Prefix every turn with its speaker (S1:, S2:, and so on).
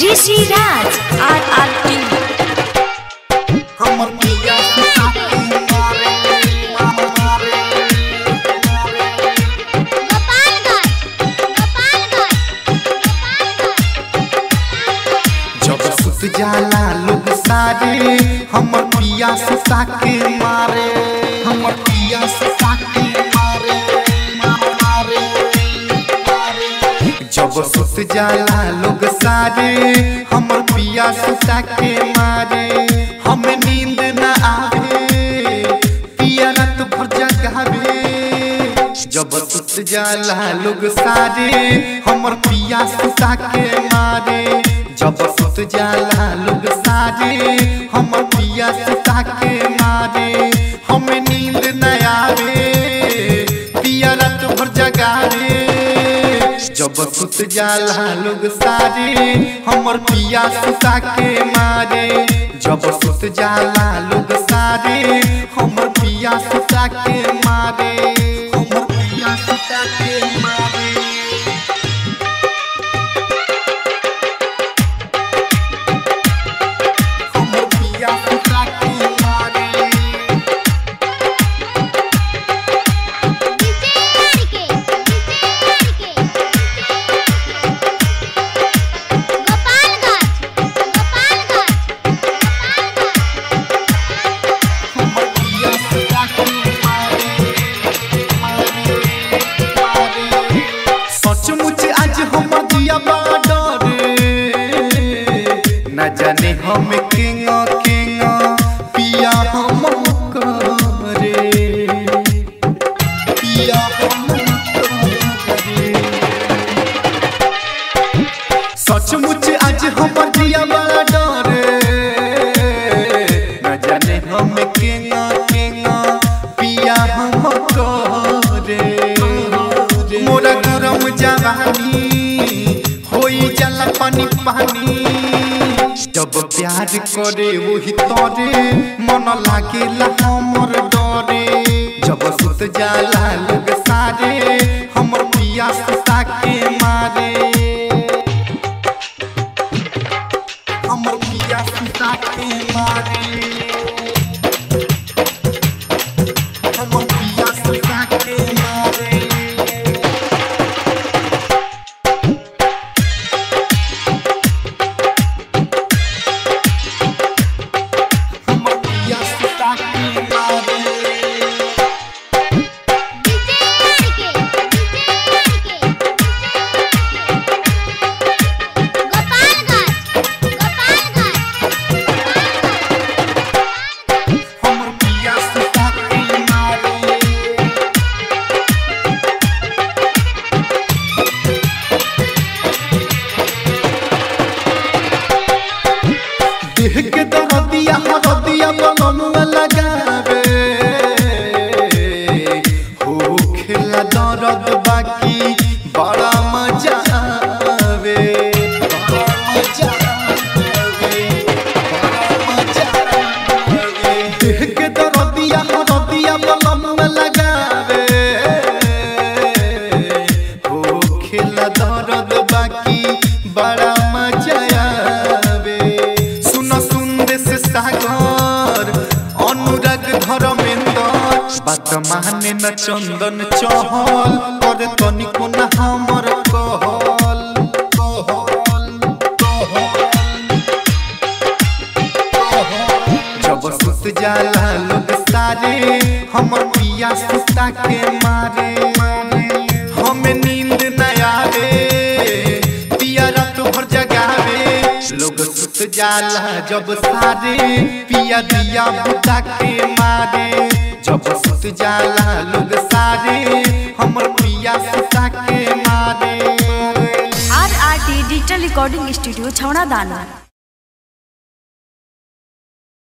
S1: ऋषि राज आर R T
S2: हमर पिया साथी मारे मारे जब सुत जाला लोग सारे हमर पिया से साके मारे हमर पिया से साके मारे मारे मारे जब सुत जाला लोग सारे हमर पिया से साके मारे हमें नींद न आवे पिया रात भर जगावे जब सुत जाला लोग सारे हमर पिया से साके मारे जब सुत जाला लोग सारे हमर पिया से ताके मारे हमें नींद न आवे पिया रात भर जगावे जब सुत जाला लोग सारे हमर पिया से ताके मारे जब सुत जाला लोग सारे हमर पिया से ताके मारे हमर पिया से ताके मारे हमर पिया से ताके मारे हमर पिया से ताके मारे मारे मारे सचमुच आज हम दिया बाडरे न जाने हम किंग किंग पिया हम करे पिया हम करे सचमुच आज हम दिया बाडरे न जाने हम किंग किंग पिया हम करे मोरा गरम जवानी होई जाला पानी पानी जब प्यार करे वही तोरे मन लागेला हमर डरे जब सुत जाला लोग सारे हमर पिया से ताके मारे हमर पिया से ताके मारे हमर पिया से ताके मारे हमर पिया से ताके मारे हमर पिया से ताके मारे देह के दरदिया हरदिया बनमुआ लगावे हो खेला दर्द बाकी बड़ा मजा आवे बड़ा मजा आवे बड़ा मजा आवे देह के दरदिया हरदिया बनमुआ लगावे हो खेला दर्द बाकी बड़ा मजा आवे सुन सुंदेश सागर अनुराग धर्मेंद्र बात माने न चंदन चहल पर तनिको न हमर कहल कहल कहल जब सुत जाला लोग सारे हमर पिया सुता के मारे हमें नींद न आवे पिया रात भर जगावे लोग सुत जाला जब सारे पिया दिया बुता के मारे जब सुत जाला लोग सारे हमर पिया सुता के मारे
S1: R R T digital recording studio छौड़ा दाना